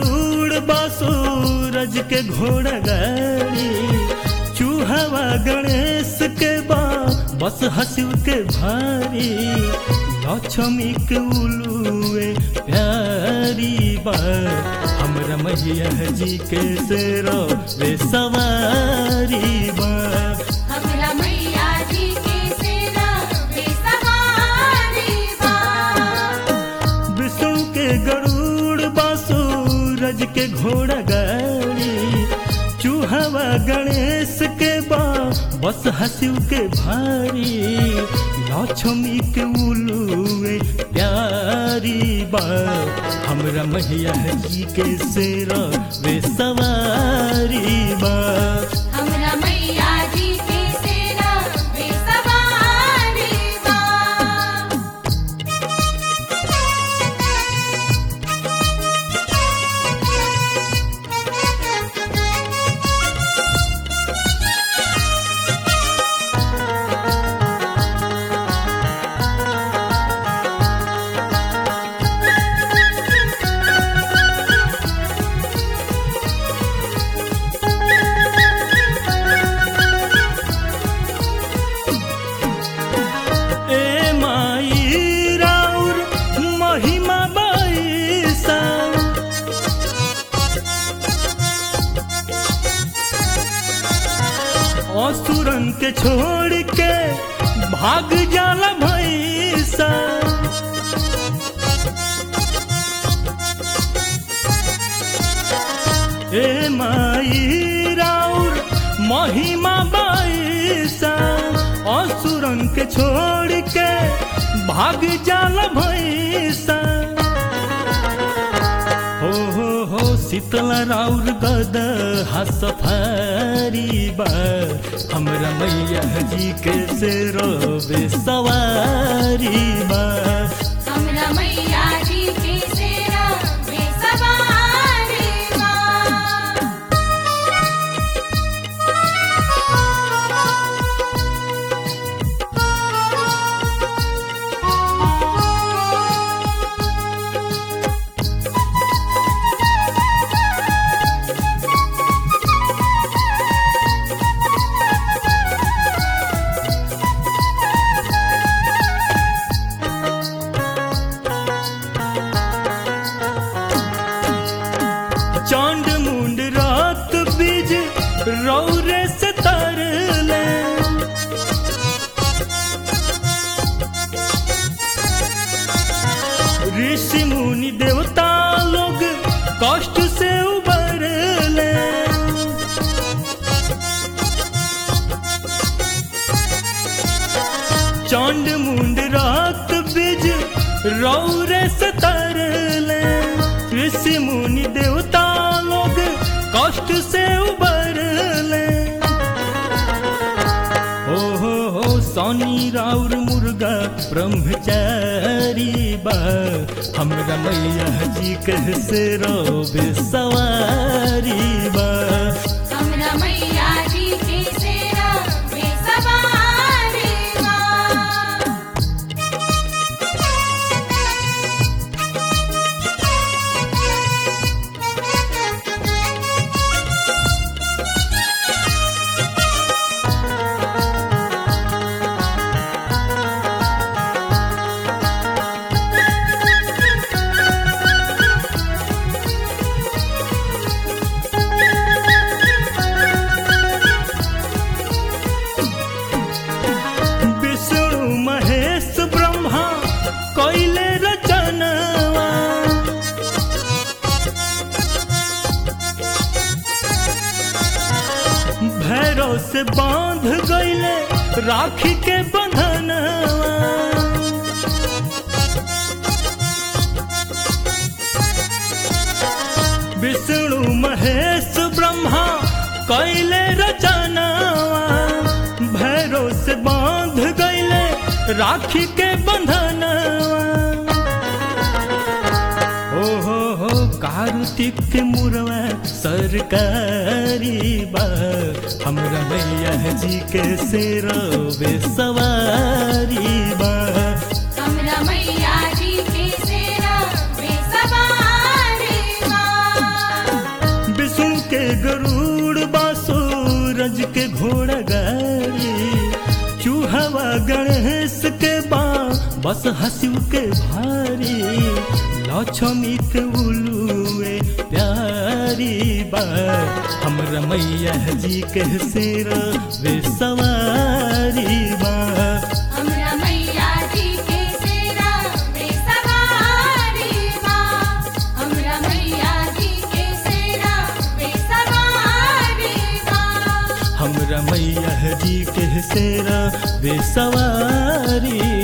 गरुड़ बासूरज के घोड़ा गाड़ी चूहवा गणेश के बा बस हंसू के भारी लक्ष्मी के उलुए प्यारी बा हमरा मैया जी के सेरो वे सवारी बा हमरा मैया जी के सेना पे सवारी बा विष्णु के गरुड़ बासूरज के घोड़ा गाड़ी चूहवा गणेश के बा बस हंसू के भारी लक्ष्मी के उलुए प्यारी बा हमरा मैया जी के सेरा वे सवारी बा हमरा मैया जी के सेना पे सवारी बा ए माई राउर महिमा बाईसा असुरन के छोड़ के भाग जाला भैसा ए माई राउर महिमा बाईसा असुरन के छोड़ के भाग जाला भैसा हो हो हो शीतला राउर गद सफारी बा हमरा मैया जी के से रोबे सवारी बा हमरा मैया जी के सेना पे सवारी बा चांद मुंड रात बीज रौरे से तरले ऋषि मुनि देवता लोग कष्ट से उबरले चांद मुंड रात बीज रौरे से तरले ऋषि मुनि देवता लोग कष्ट से उबरले हो हो हो सोनी राउर मुर्गा ब्रह्मचारी बा हमरा मैया जी कह से रोबे सवारी बा हमरा मैया जी के सेना पे सवारी बा विष्णु महेश ब्रह्मा कैले रचनवा भैरव से बांध गईले राखी के बंधनवा विष्णु महेश ब्रह्मा कैले रचनवा भैरव से बांध गईले राखी के बंधनवा ओ हो हो कार्तिक के मुरवा सरकारी बा हमरा मैया जी के से रोबे सवारी बा हमरा मैया जी के सेना पे सवारी बा बस हंसिव के भारी लक्ष्मी के उलुए प्यारी बा हमरा मैया जी के सिर वे सवारी बा हमरा मैया जी के सेरा वे सवारी बा हमरा मैया जी के सेरा वे सवारी बा हमरा मैया जी के सिर वे सवारी